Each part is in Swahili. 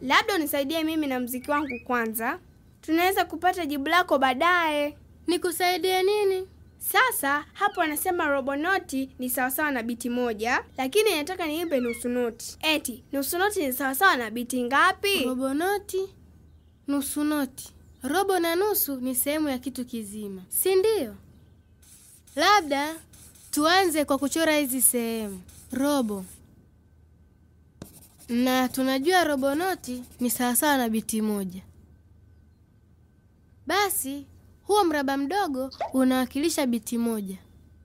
Labda unisaidie mimi na mziki wangu kwanza, tunaweza kupata jibu lako baadaye. Nikusaidie nini? Sasa hapo anasema robo noti ni sawasawa na biti moja, lakini nataka niimbe nusu noti. Eti nusu noti ni sawasawa na biti ngapi? Robo noti, nusu noti. Robo na nusu ni sehemu ya kitu kizima, si ndio? Labda tuanze kwa kuchora hizi sehemu. Robo, na tunajua robo noti ni sawasawa na biti moja. Basi huo mraba mdogo unawakilisha biti moja.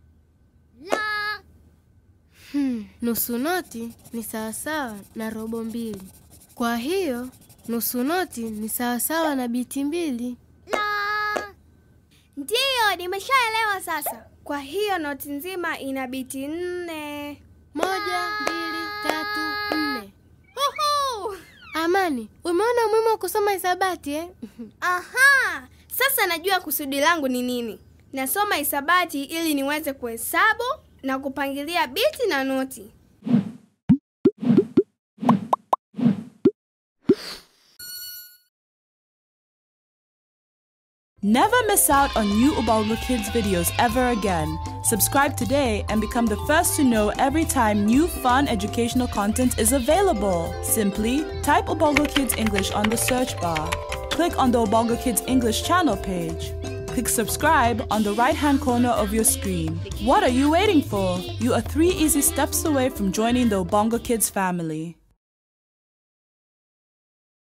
Hmm, nusu noti ni sawasawa na robo mbili. Kwa hiyo nusu noti ni sawasawa na biti mbili. Ndiyo, nimeshaelewa sasa. Kwa hiyo noti nzima ina biti nne. Moja, mbili, tatu, nne. Huhu! Amani, umeona umuhimu wa kusoma hisabati eh? Aha, sasa najua kusudi langu ni nini. Nasoma hisabati ili niweze kuhesabu na kupangilia biti na noti. Never miss out on new Ubaldo Kids videos ever again. Subscribe today and become the first to know every time new fun educational content is available. Simply type Ubaldo Kids English on the search bar. Click on the Ubaldo Kids English channel page. Click subscribe on the right hand corner of your screen. What are you waiting for? You are three easy steps away from joining the Ubongo Kids family.